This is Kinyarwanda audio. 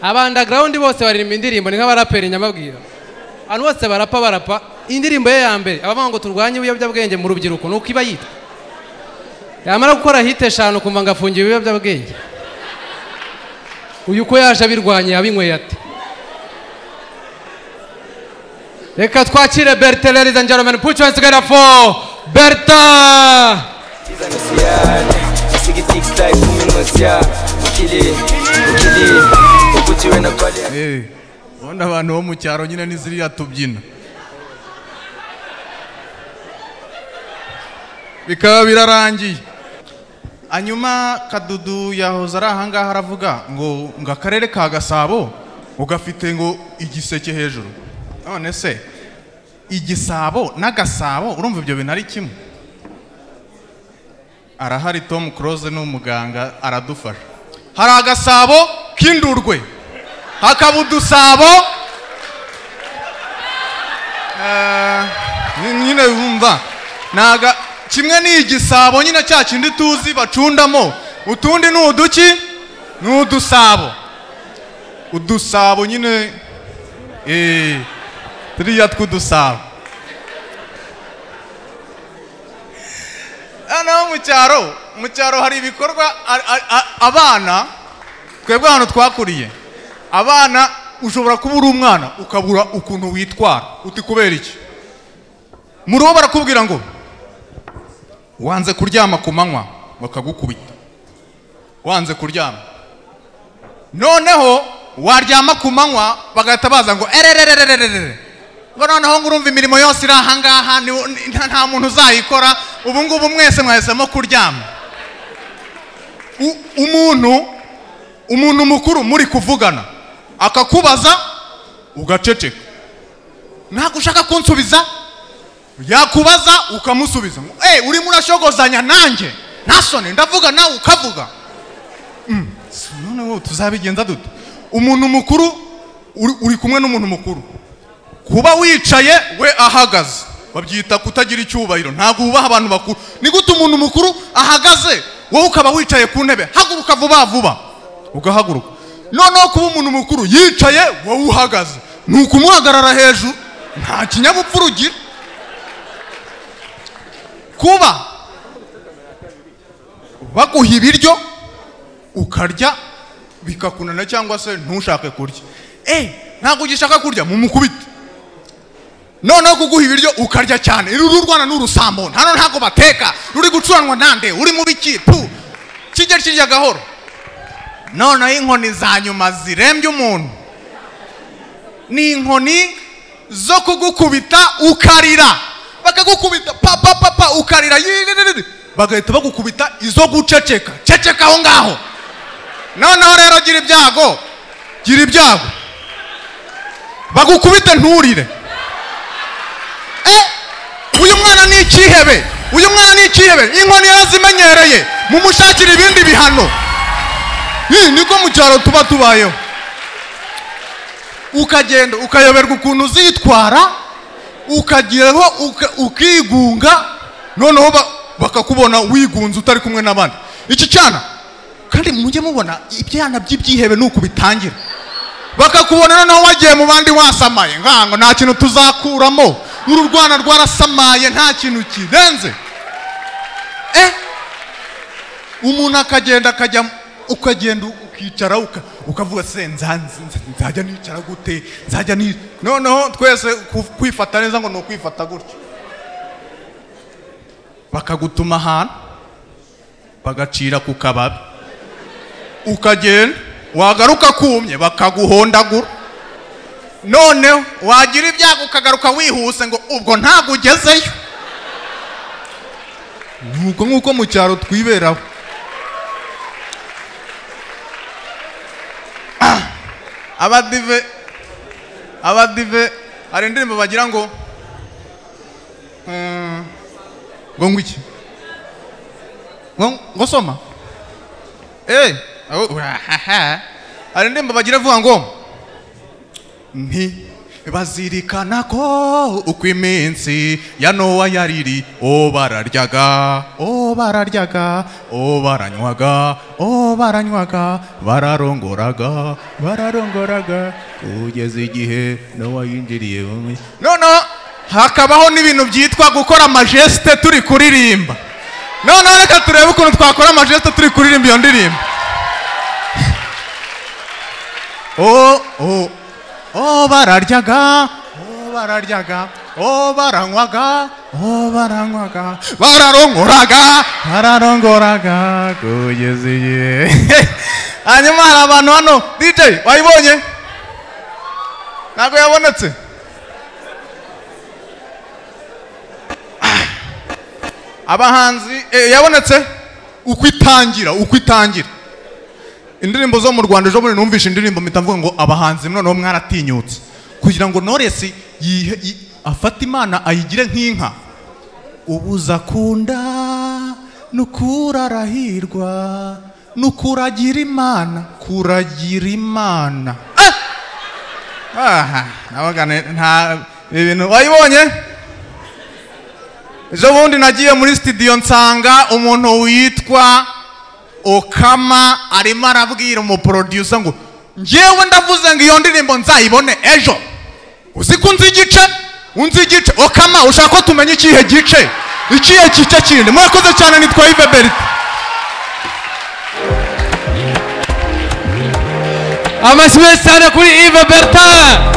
abandagarawundi bose baririmba indirimbo ni nk'abaraperi nyamabwira abantu bose barapa barapa indirimbo ye ya mbere abavuga ngo turwanye ibiyobyabwenge mu rubyiruko ni uko iba yitwa yamara gukora hite eshanu kumva ngo afungiwe ibiyobyabwenge uyu uko yaje abirwanya yabinyweye ate reka twakire berite ladies and gentlemen put your hands together for berita Siyane Sigi tic tac kumi nosya Ukili, ukili Ukutiwe na pale Eh, ubundi abantu bo mu cyaro nyine ni ziriya tubyina bikaba birarangiye hanyuma kadudu yahoze ari ahangaha aravuga ngo ngo akarere ka gasabo ugafite ngo igiseke hejuru none se igisabo n'agasabo urumva ibyo bintu ari kimwe arahari tom close ni umuganga aradufasha hari agasabo k'indurwe hakaba udusabo Eh, ny- nyine wumva naga kimwe ni igisabo nyine cya kindi tuzi bacundamo utundi ni uduki ni udusabo udusabo nyine eh, turiya tw'udusabo noneho mu cyaro mu cyaro hari ibikorwa a- a- a- abana twebwe ahantu twakuriye abana ushobora kuba uri umwana ukabura ukuntu witwara uti kubera iki mu rugo barakubwira ngo wanze kuryama ku manywa bakagukubita wanze kuryama noneho waryama ku manywa bagahita baza ngo erererererere ngo noneho ngo urumva imirimo yose iri ahangaha ni- ni- nta nta muntu uzayikora ubu ngubu mwese mwahisemo kuryama U- umuntu umuntu mukuru muri kuvugana akakubaza ugaceceka ntabwo ushaka kunsubiza yakubaza ukamusubiza ngo eee urimo urashogozanya nanjye ntasone ndavuga nawe ukavuga Mm, si none wowe tuzabigenza duto umuntu mukuru uri- uri kumwe n'umuntu mukuru kuba wicaye we ahagaze babyita kutagira icyubahiro ntabwo wubaha abantu bakuru ni gute umuntu mukuru ahagaze wowe ukaba wicaye ku ntebe haguruka vuba vuba ugahaguruka noneho kuba umuntu mukuru yicaye wowe uhagaze ni ukumuhagarara hejuru nta kinyabupfura ugira kuba baguha ibiryo ukarya bikakunana cyangwa se ntushake kurya eh ntabwo ugishaka kurya mumukubite noneho kuguha ibiryo ukarya cyane ruru rwana n'urusambo hano ntabwo bateka ruri gucuranwa nande uri mu biki pu kijya kirya gahoro noneho inkoni za nyuma zirembye umuntu ni inkoni zo kugukubita ukarira bakagukubita pa pa pa pa ukarira yiririri bagahita bagukubita izo guceceka ceceka aho ngaho noneho rero gira ibyago gira ibyago bagukubite nturire Eh, uyu mwana ni ikihebe uyu mwana ni ikihebe inkoni yarazimenyereye mumushakira ibindi bihano Ih, niko mu cyaro tuba tubayeho ukagenda ukayoberwa ukuntu uzitwara ukageraho uka- ukigunga noneho ba- bakakubona wigunze utari kumwe n'abandi iki cyana kandi mujye mubona ibyana by'ibyihebe ni uku bitangira bakakubona noneho wagiye mu bandi wasamaye nkango nta kintu tuzakuramo uru rwana rwarasamaye nta kintu kirenze eh umuntu akagenda akajya ukagenda ukicara uka- ukavuga se nza- nza- nzajya nicara gute nzajya ni noneho twese ku- kwifata neza ngo ni ukwifata gutya bakagutuma ahantu bagacira ku kababi ukagenda wagaruka kumye bakaguhondagura noneho wagira ibyago ukagaruka wihuse ngo ubwo ntabwo ugezeyo nuko nk'uko mu cyaro twiberaho Ah, abadive abadive hari indirimbo bagira ngo mm, ngo ngo iki ngo ngo soma Eh, aho- urahaha. hari indirimbo bagira vuga ngo nti bazirikana ko uko iminsi ya nowa yariri o bararyaga o bararyaga o baranywaga o baranywaga bararongoraga bararongoraga kugeza igihe nowa yinjiriye bumwe noneho hakabaho n'ibintu byitwa gukora amajesite turi kuririmba noneho reka turebe ukuntu twakora amajesite turi kuririmba iyo ndirimbo o o o bararyaga o bararyaga o baranywaga o baranywaga bararongoraga bararongoraga kugeza igihe hanyuma hari abantu hano dj wayibonye ntabwo yabonetse abahanzi eh, yabonetse uko itangira uko itangira indirimbo zo mu rwanda ejo bundi numvishe indirimbo mpita mvuga ngo abahanzi noneho mwaratinyutse kugira ngo noresi yihe- yi- afate imana ayigire nk'inka ubuza kunda nukurarahirwa nukuragira imana kuragira imana Ah! aha nabaga ne- nta ibintu wayibonye ejo bundi nagiye muri sitidiyo nsanga umuntu witwa okama arimo arabwira umuproducer ngo njyewe ndavuze ngo iyo ndirimbo nzayibone ejo uzi ko unzi igice unzi igice okama ushaka ko tumenya ikihe gice ikihe gice kindi murakoze cyane nitwa ive berite amashyi menshi cyane kuri ive bertin